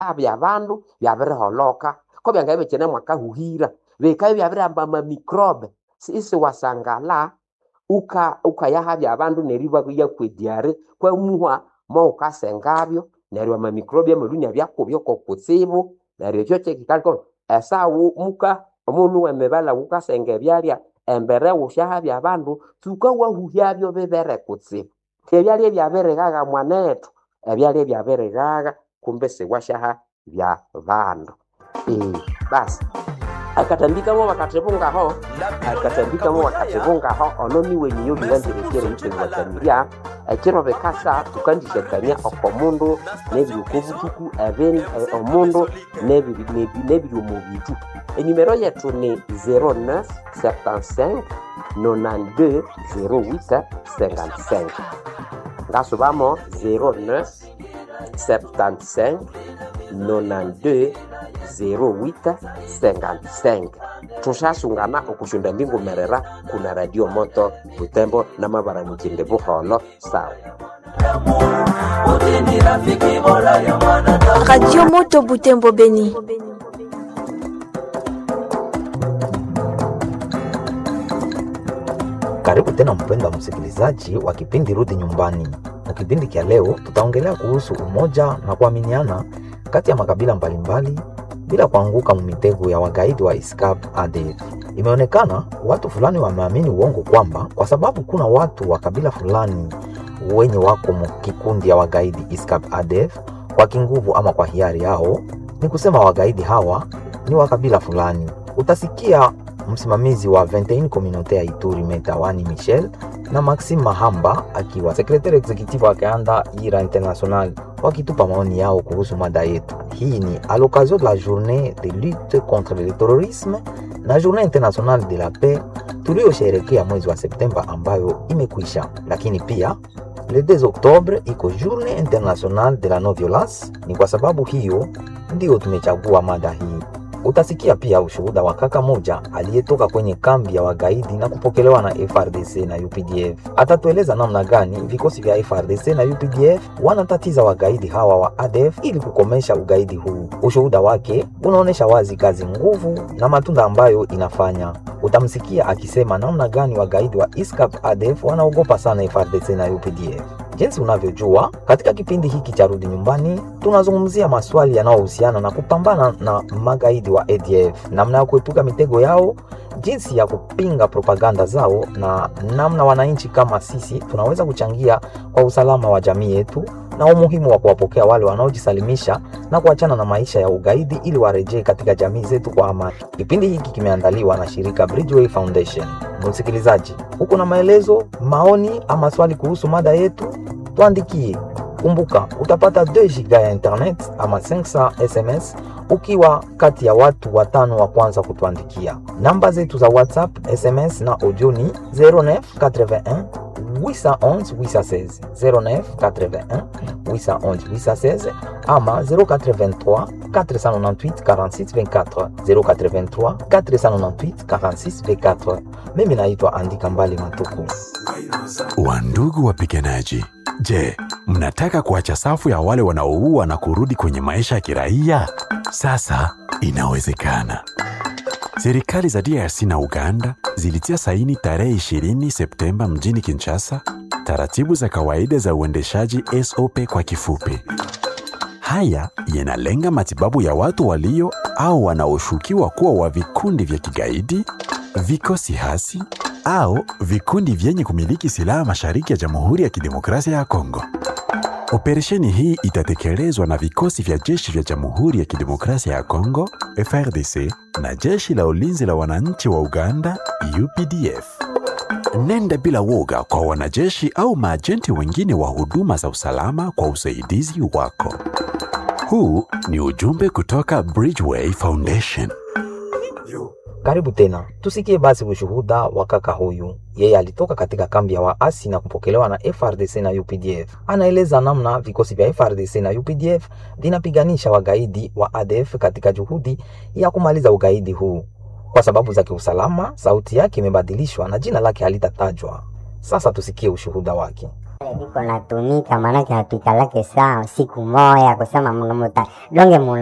bya bandu byabiriholoka ko byangaye bikyine mwakahuhira bikaye byabirihamba amamikrobe isi wasangala uka ukayahabya abandu neryo ibayakwediare kwamuhwa mo ukasengabyo neryo amamikrobe amaluni abyakubyo kokutsibu neryo ekyo kyekikaliko esawu muka omundu wemibala wukasenga ebyalya embere wusyahabya abandu tukawahuhyabyo bibere kutsibu ebyalya ebyabirighaga mwanethu ebyalya ebyabirighaga kumbe siwasyaha bya bandu Eh, basi akatambikamo bakatibungaho akatambikamo bakatibungaho ono niwe niyo bilangirekere ntengwakanirya ekiro bikasa tukandishakania okomundu nebyukobutuku ebin eh, omundu nebiri nebi- nebiri omu bitu enimero yetu ni 09 75 92 08 55 ngasubamo 09 75 92 08 55 tushasungana okushunda mbingumerera kuna radio moto butembo na mabara mukinde buholo sawa Radio Moto Butembo Beni. Karibu tena mpendwa msikilizaji wa kipindi Rudi Nyumbani. Kwa kipindi cha leo, tutaongelea kuhusu umoja na kuaminiana kati ya makabila mbalimbali bila kuanguka mumitego ya wagaidi wa ISCAP ADF. Imeonekana watu fulani wameamini uongo kwamba kwa sababu kuna watu wa kabila fulani wenye wako mu kikundi ya wagaidi ISCAP ADF kwa kinguvu ama kwa hiari yao, ni kusema wagaidi hawa ni wa kabila fulani. Utasikia msimamizi wa 21 communaute ya Ituri Metawani Michel na Maxime Mahamba akiwa secretaire executive wa Kanda Ira International wakitupa maoni yao kuhusu mada yetu. Hii ni à l'occasion de la journée de lutte contre le terrorisme na journée internationale de la paix tuliyosherekea mwezi wa Septemba ambayo imekwisha, lakini pia le 2 Oktobre iko journée internationale de la non violence. Ni kwa sababu hiyo ndio tumechagua mada hii. Utasikia pia ushuhuda wa kaka moja aliyetoka kwenye kambi ya wagaidi na kupokelewa na FRDC na UPDF. Atatueleza namna gani vikosi vya FRDC na UPDF wanatatiza wagaidi hawa wa ADF ili kukomesha ugaidi huu. Ushuhuda wake unaonyesha wazi kazi, nguvu na matunda ambayo inafanya. Utamsikia akisema namna gani wagaidi wa ISCAP ADF wanaogopa sana FRDC na UPDF. Jinsi unavyojua, katika kipindi hiki cha Rudi Nyumbani tunazungumzia maswali yanayohusiana na kupambana na magaidi wa ADF, namna ya kuepuka mitego yao, jinsi ya kupinga propaganda zao, na namna wananchi kama sisi tunaweza kuchangia kwa usalama wa jamii yetu, na umuhimu wa kuwapokea wale wanaojisalimisha na kuachana na maisha ya ugaidi ili warejee katika jamii zetu kwa amani. Kipindi hiki kimeandaliwa na shirika Bridgeway Foundation. Msikilizaji, uko na maelezo, maoni ama swali kuhusu mada yetu, tuandikie. Kumbuka utapata 2 giga ya internet ama 500 SMS ukiwa kati ya watu watano wa kwanza kutuandikia. Namba zetu za WhatsApp, SMS na audio ni 0981 811 816 0981 811 816 ama 083 498 46 24 083 498 46 24. Mimi naitwa Andika Mbali Matuku. Wandugu wapiganaji, je, mnataka kuacha safu ya wale wanaoua na kurudi kwenye maisha ya kiraia? Sasa inawezekana. Serikali za DRC na Uganda zilitia saini tarehe 20 Septemba mjini Kinshasa taratibu za kawaida za uendeshaji SOP kwa kifupi. Haya yanalenga matibabu ya watu walio au wanaoshukiwa kuwa wa vikundi vya kigaidi, vikosi hasi au vikundi vyenye kumiliki silaha mashariki ya Jamhuri ya Kidemokrasia ya Kongo. Operesheni hii itatekelezwa na vikosi vya jeshi vya Jamhuri ya Kidemokrasia ya Kongo FRDC na jeshi la ulinzi la wananchi wa Uganda UPDF. Nenda bila woga kwa wanajeshi au maajenti wengine wa huduma za usalama kwa usaidizi wako. Huu ni ujumbe kutoka Bridgeway Foundation. Karibu tena, tusikie basi ushuhuda wa kaka huyu. Yeye alitoka katika kambi ya waasi na kupokelewa na FRDC na UPDF. Anaeleza namna vikosi vya FRDC na UPDF vinapiganisha wagaidi wa ADF katika juhudi ya kumaliza ugaidi huu. Kwa sababu za kiusalama, sauti yake imebadilishwa na jina lake halitatajwa. Sasa tusikie ushuhuda wake. viko natumika, maanake hatuikalake saa siku moya kusema mnamuta donge